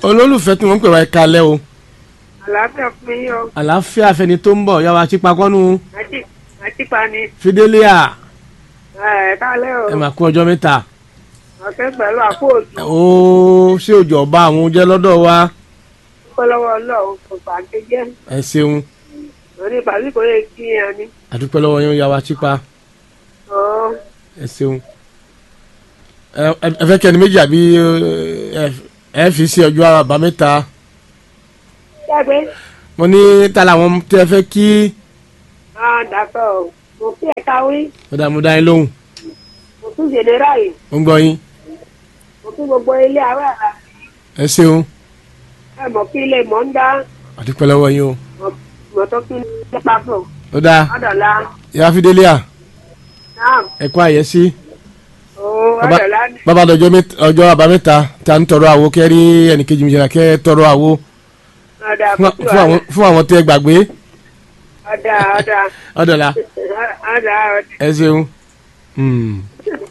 olólùfẹ́ tí wọ́n ń pè wá ẹ̀ka alẹ́ o àlàáfíà fún yín o àlàáfíà fẹni tó ń bọ̀ yàwó àtìpakọ́nu àti àtìpani fidelia ẹ kálẹ́ o ẹ mà kú ọjọ́ mẹ́ta ọ̀kẹ́ pẹ̀lú àpòòtù ó ṣé òjò ọba àwọn oúnjẹ lọ́dọ̀ wa kọ́lọ́wọ́ ọlọ́run kò pàǹkì jẹ́ ẹ ṣeun lórí ìpàdé kò lè kí yẹn ni àdúpẹ́ lọ́wọ́ yín yàwó àtìpa ọ̀ ẹ ṣeun ẹ ẹ- ẹ fẹ́ kẹ́ni méjì àbí ẹ ẹ fi sí ọjọ́ àbámẹ́ta jágbe mo ní ta làwọn tẹ́ fẹ́ kí ah dàpọ̀ o mo fi ẹ̀ka wí ọ̀dà mo dá yín lóhùn mo tún jèdèrà yìí mo ń gbọ́ yín mo tún gbogbo ilé àwẹ̀ àrà ẹ ṣeun ẹ mọ̀ kí ilé mọ̀ ń dá àdúpẹ́ lọ́wọ́ yín o mọ̀ tó kí ilé papọ̀ ó dáa ọ̀dọ̀la ìyá fidelia náà ẹ kú àyẹ́sí. ó Baba- ọ̀dọ̀la ni bàbá dọjọ́ mẹ́ta- ọjọ́ àbámẹ́ta tá a ń tọrọ àwo kẹ́rí ẹnìkejì mi jẹ́ra kẹ́ tọrọ àwo ọ̀dà fún kùtù fún àwọn fún àwọn tẹ́ gbàgbé ọ̀dà ọ̀dà ọ̀dọ̀la ọ̀dà ọ̀dà ẹ ṣeun. Hmm.